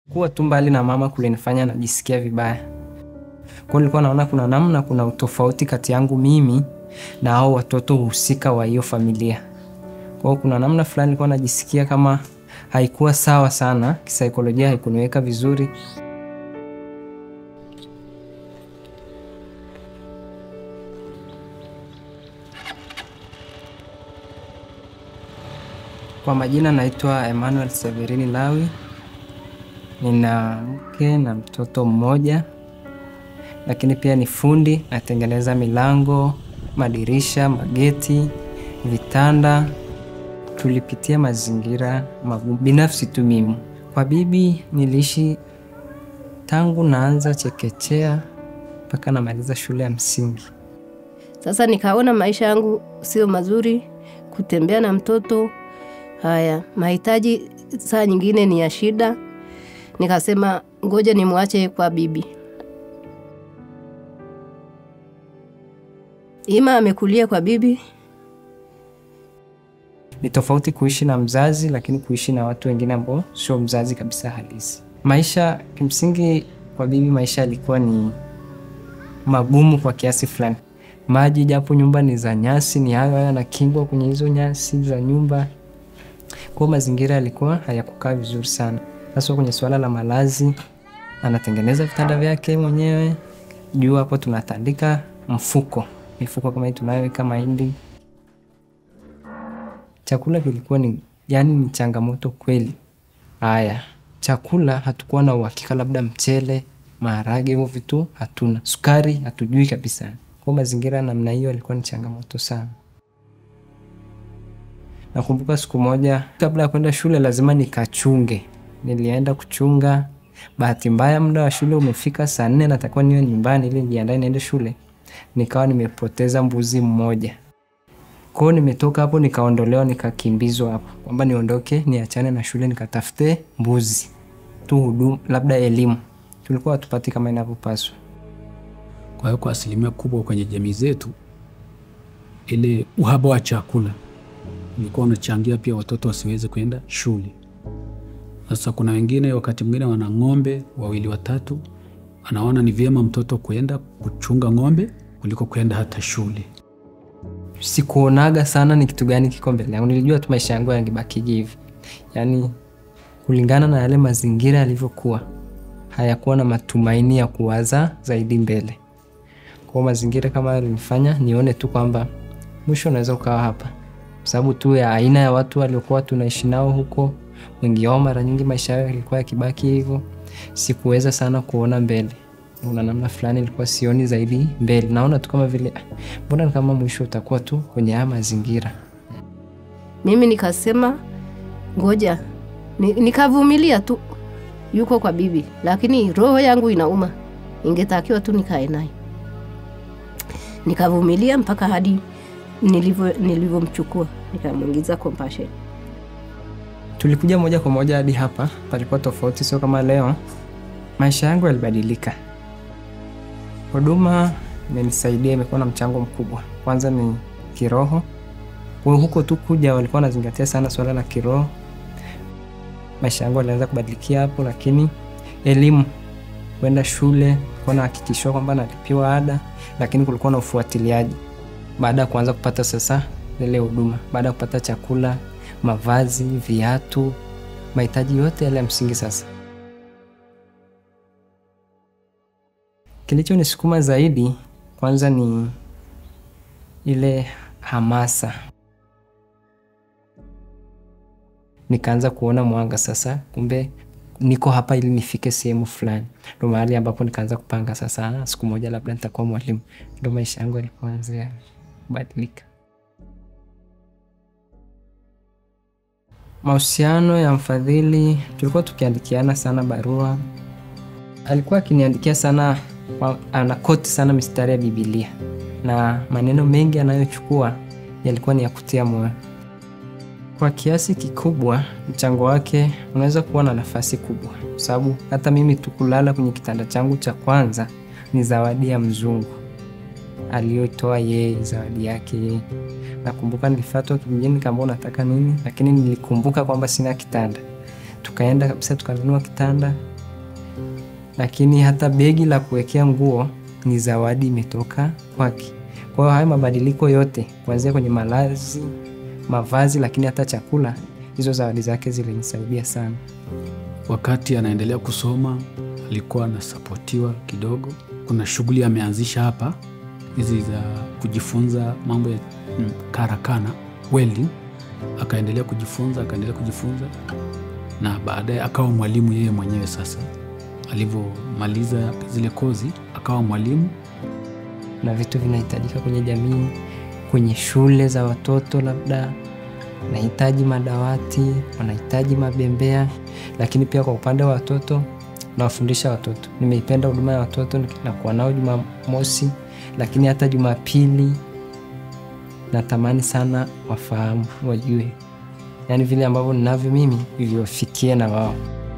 Kuwa tu mbali na mama kulinifanya najisikia vibaya. Kwa hiyo nilikuwa naona kuna namna, kuna utofauti kati yangu mimi na hao watoto husika wa hiyo familia. Kwa hiyo kuna namna fulani nilikuwa najisikia kama haikuwa sawa sana, kisaikolojia haikuniweka vizuri. Kwa majina naitwa Emmanuel Severini Lawi. Nina mke na mtoto mmoja, lakini pia ni fundi, natengeneza milango, madirisha, mageti, vitanda. Tulipitia mazingira magumu binafsi tu mimi. Kwa bibi niliishi tangu naanza chekechea mpaka namaliza shule ya msingi. Sasa nikaona maisha yangu sio mazuri, kutembea na mtoto haya, mahitaji saa nyingine ni ya shida. Nikasema ngoja nimwache kwa bibi. Ima amekulia kwa bibi, Ni tofauti kuishi na mzazi, lakini kuishi na watu wengine ambao sio mzazi kabisa halisi. Maisha kimsingi kwa bibi, maisha yalikuwa ni magumu kwa kiasi fulani. Maji japo nyumba ni za nyasi, ni hayo hayo yanakingwa kwenye hizo nyasi za nyumba. Kwa hiyo mazingira yalikuwa hayakukaa vizuri sana. Sasa kwenye suala la malazi, anatengeneza vitanda vyake mwenyewe. Juu hapo tunatandika mfuko, mifuko kama hii tunayoweka mahindi. Chakula kilikuwa ni yani ni changamoto kweli. Haya, chakula hatukuwa na uhakika, labda mchele, maharage, hivyo vitu hatuna. Sukari hatujui kabisa. Kwa mazingira ya namna hiyo yalikuwa ni changamoto sana. Nakumbuka siku moja kabla ya kwenda shule lazima nikachunge. Nilienda kuchunga. Bahati mbaya muda wa shule umefika saa nne natakiwa niwe nyumbani ili nijiandae niende shule. Nikawa nimepoteza mbuzi mmoja. Kwa hiyo nimetoka hapo nikaondolewa nikakimbizwa hapo. Kwamba niondoke niachane na shule nikatafute mbuzi. Tu huduma labda elimu. Tulikuwa hatupati kama inavyopaswa. Kwa hiyo kwa asilimia kubwa kwenye jamii zetu, ile uhaba wa chakula ulikuwa unachangia pia watoto wasiweze kwenda shule. Sasa kuna wengine wakati mwingine wana ng'ombe wawili watatu, anaona ni vyema mtoto kwenda kuchunga ng'ombe kuliko kwenda hata shule. Sikuonaga sana ni kitu gani kiko mbele yangu. Nilijua tu maisha yangu yangebakije hivi, yaani kulingana na yale mazingira yalivyokuwa, hayakuwa na matumaini ya kuwaza zaidi mbele. Kwa hiyo mazingira kama yalinifanya nione tu kwamba mwisho unaweza ukawa hapa, kwa sababu tu ya aina ya watu waliokuwa tunaishi nao huko, wengi wao mara nyingi maisha yao yalikuwa yakibaki hivyo. Sikuweza sana kuona mbele, una namna fulani ilikuwa sioni zaidi mbele, naona tu kama vile "Ah, mbona ni kama mwisho utakuwa tu kwenye haya mazingira. mimi nikasema ngoja ni, nikavumilia tu, yuko kwa bibi, lakini roho yangu inauma, ingetakiwa tu nikae naye. Nikavumilia mpaka hadi nilivyo nilivyomchukua nikamwingiza compassion. Tulikuja moja kwa moja hadi hapa, palikuwa tofauti, sio kama leo. Maisha yangu yalibadilika. Huduma imenisaidia, imekuwa na mchango mkubwa. Kwanza ni kiroho, kwa hiyo huko tu kuja walikuwa wanazingatia sana swala la kiroho. Maisha yangu yalianza kubadilikia hapo, lakini elimu, kwenda shule, kuwa nahakikishiwa kwamba nalipiwa ada, lakini kulikuwa na ufuatiliaji baada ya kuanza kupata sasa zile huduma, baada ya kupata chakula, mavazi, viatu, mahitaji yote yale ya msingi. Sasa kilichonisukuma zaidi kwanza ni ile hamasa, nikaanza kuona mwanga sasa, kumbe niko hapa ili nifike sehemu fulani. Ndo mahali ambapo nikaanza kupanga sasa, "Ah, siku moja labda nitakuwa mwalimu. Ndo maisha yangu yalipoanzia kubadilika. Mahusiano ya mfadhili, tulikuwa tukiandikiana sana barua. Alikuwa akiniandikia sana, wa- anakoti sana mistari ya Bibilia na maneno mengi anayochukua yalikuwa ni ya kutia moyo. Kwa kiasi kikubwa mchango wake unaweza kuwa na nafasi kubwa, kwa sababu hata mimi tu kulala kwenye kitanda changu cha kwanza ni zawadi ya mzungu aliyoitoa yeye, zawadi yake yeye. Nakumbuka nilifuatwa kijijini nikaambia unataka nini, lakini nilikumbuka kwamba sina kitanda. Tukaenda kabisa tukanunua kitanda, lakini hata begi la kuwekea nguo ni zawadi imetoka kwake. Kwa hiyo haya mabadiliko yote kuanzia kwenye malazi, mavazi, lakini hata chakula, hizo zawadi zake zilinisaidia sana. Wakati anaendelea kusoma alikuwa anasapotiwa kidogo. Kuna shughuli ameanzisha hapa hizi za kujifunza mambo ya mm, karakana welding, akaendelea kujifunza akaendelea kujifunza, na baadaye akawa mwalimu yeye mwenyewe. Sasa alivyomaliza zile kozi akawa mwalimu. na vitu vinahitajika kwenye jamii, kwenye shule za watoto, labda wanahitaji madawati, wanahitaji mabembea. Lakini pia kwa upande wa watoto, nawafundisha watoto. Nimeipenda huduma ya watoto, nakuwa nao Jumamosi, lakini hata Jumapili natamani sana wafahamu, wajue, yaani vile ambavyo ninavyo mimi viwafikie na wao.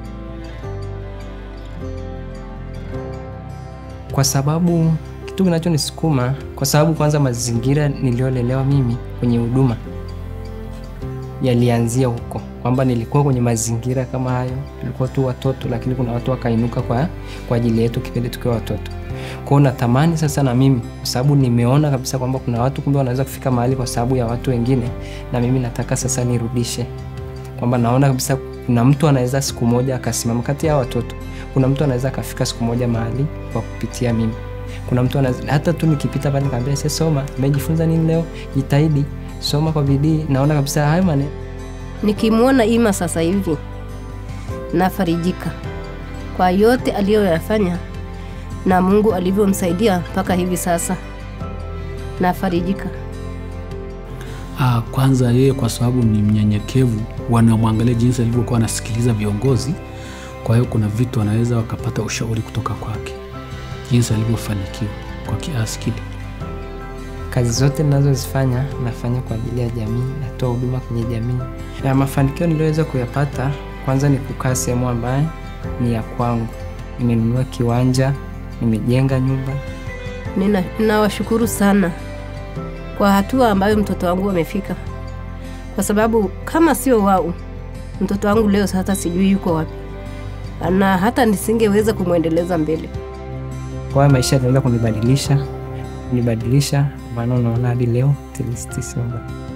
kwa sababu kitu kinachonisukuma kwa sababu kwanza mazingira niliyolelewa mimi kwenye huduma yalianzia huko, kwamba nilikuwa kwenye mazingira kama hayo, tulikuwa tu watoto, lakini kuna watu wakainuka kwa, kwa ajili yetu kipindi tukiwa watoto. Kwao natamani sasa na mimi, kwa sababu nimeona kabisa kwamba kuna watu kumbe wanaweza kufika mahali kwa sababu ya watu wengine, na mimi nataka sasa nirudishe, kwamba naona kabisa kuna mtu anaweza siku moja akasimama kati ya watoto kuna mtu anaweza akafika siku moja mahali kwa kupitia mimi. Kuna mtu anaweza hata tu nikipita pale nikamwambia, sasa soma, umejifunza nini leo? Jitahidi, soma kwa bidii. Naona kabisa hayo maneno Nikimwona Ima sasa hivi nafarijika kwa yote aliyoyafanya na Mungu alivyomsaidia mpaka hivi sasa, nafarijika. Ah, kwanza yeye kwa sababu ni mnyenyekevu, wanamwangalia jinsi alivyokuwa anasikiliza viongozi. Kwa hiyo kuna vitu anaweza wakapata ushauri kutoka kwake, jinsi alivyofanikiwa kwa kiasi kile. kazi zote ninazozifanya nafanya kwa ajili ya jamii, natoa huduma kwenye jamii. Na mafanikio niliyoweza kuyapata, kwanza ni kukaa sehemu ambayo ni ya kwangu. Nimenunua kiwanja, nimejenga nyumba, Nina- Ninawashukuru sana kwa hatua ambayo mtoto wangu amefika, kwa sababu kama sio wao, mtoto wangu leo sasa sijui yuko wapi, na hata nisingeweza kumwendeleza mbele. kwa hiyo maisha yaliweza kunibadilisha kunibadilisha, maana unaona hadi leo at least sio mbaya.